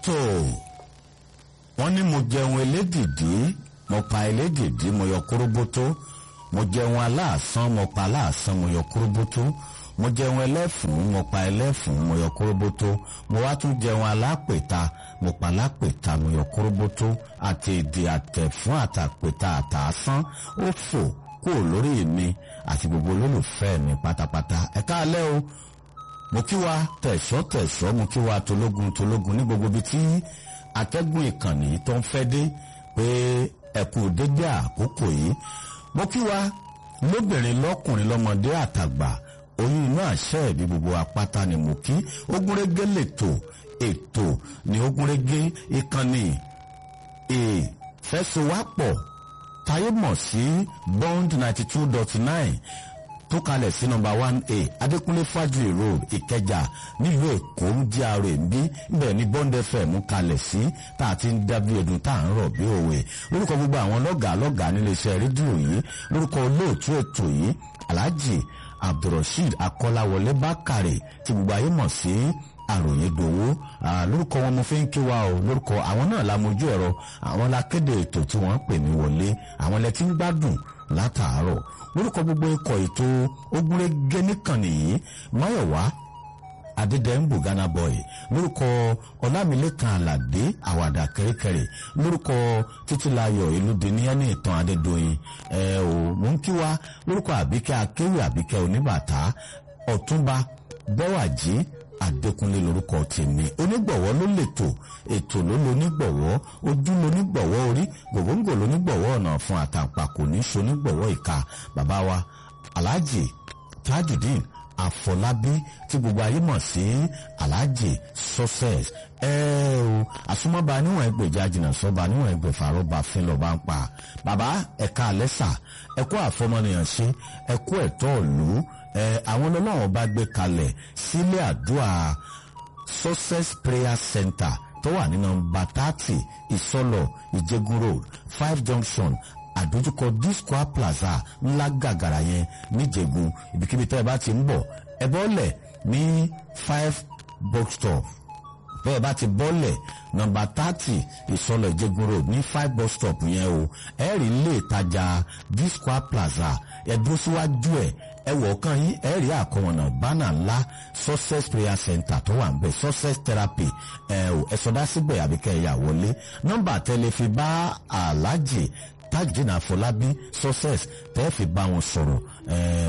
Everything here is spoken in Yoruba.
tó wọ́n ní mo jẹun elédìdí mo pa elédìdí mo yọ kóróbótó mo jẹun aláàsán mo pa aláàsán mo yọ kóróbótó mo jẹun ẹlẹ́fùn mo pa ẹlẹ́fùn mo yọ kóróbótó mo wá tún jẹun alápèta mo pa alápèta mo yọ kóróbótó àti èdè àtẹ̀fún àtàpèta àtàásán ó fò kúrò lórí mi àti gbogbo olólùfẹ́ mi pátápátá ẹ káalẹ́ o mo kí wa tẹ̀sọ́ tẹ̀sọ́ mo kí wa tológun tológun ní gbogbo ibi tí atẹ́gùn ìkànnì tó ń fẹ́ dé pé ẹ kú dédé àkókò yìí mo kí wa lóbìnrin lọ́kùnrin lọ́mọdé àtàgbà oyún inú àṣẹ ìbí gbogbo apáta ni mo kí ogúnrégé lètò ètò ní ogúnrégé ìkànnì ìfẹsowápọ̀ táyé mọ̀ sí bond ninety two dot nine tó kalẹ̀ sí nọmba one a adékúnlé fájuyì road ìkẹjà nílùú èkó ń jí ara ẹ̀ ń bí ibẹ̀ ní bond fm kalẹ̀ sí tá a ti ń dábí ẹdun tá à ń rọ̀ bí òwe lórúkọ gbogbo àwọn lọ́gàá lọ́gàá níléeṣẹ́ rédíò yìí lórúkọ olóòtú ètò yìí alhaji abdulrasheed akọ́láwọlé bákàrè tí gbogbo ayé mọ̀ sí àròyé dòwó lórúkọ wọn mo fi ń kí wa o lórúkọ àwọn náà la mojú ẹ̀rọ àwọn la kéde ètò tí wọ́n ń pè mí wọlé àwọn lẹ ti ń gbádùn látàárọ̀ lórúkọ gbogbo ikọ̀ ètò ogúnrégé nìkànnì yìí máyọ̀wá adédèmbù ghana boy lórúkọ ọlámilẹ́kan aládé àwàdà kẹ́rẹ́kẹ́rẹ́ lórúkọ títílayọ̀ ìlúdíní ẹni ìtàn adédọ́yìn ẹ ò mú kí wa lórúkọ àbíkẹ́ akéwì àbíkẹ́ oníbàtà ọ̀túnba bẹ́wàjì adékúnlé lórúkọ tèmi onígbọ̀wọ́ ló lètò ètò ló lonígbọ̀wọ́ ojú lonígbọ̀wọ́ orí gògóńgò lonígbọ̀wọ́ ọ̀nà fún àtàǹpàkò ní sonígbọ̀wọ́ ìka bàbá wa alhaji tajudeen àfọlábí tí gbogbo ayé mọ̀ sí alhaji success ẹ o àsomọ́ba níwọ̀n ẹgbẹ̀já jìnnà sọ́ba níwọ̀n ẹgbẹ̀fà rọ́bà fínlọ̀ bá ń pa bàbá ẹ̀ka àlẹ́sà ẹ̀kọ́ àfọmọnìyàn ṣe ẹ̀kọ́ ẹ̀tọ́ ìlú ẹ àwọn ọlọ́run bá gbé kalẹ̀ sílé àdúrà success prayer center tó wà ní nọ́mbà thirty ìsọlọ ìjẹgun road five junction àdójúkọ disco plaza ńlá gàgàrà yẹn níjẹ̀gùn ibikíbi tẹ́ ẹ bá ti ń bọ̀ ẹ bọ́lẹ̀ ní five box stop bẹ́ẹ̀ bá ti bọ́lẹ̀ nọ́mbà thirty ìsọlọ ìjẹgun road ní five bus stop yẹn o ẹ rí ilé ìtajà disco plaza ẹ dúró síwájú ẹ ẹ wọ̀ ọ̀kan yín ẹ rí àkọwọ̀nà bánà ńlá success prayer center tó wà ń bẹ̀ success therapy ẹ ò ẹ sọdá síbẹ̀ àbíkẹ́ ẹ̀yà wọlé nọ́mbà tẹ́lẹ̀ fi bá aláàjì tajudeen àfọlábí success tẹ́ fi bá wọn sọ̀rọ̀ ẹ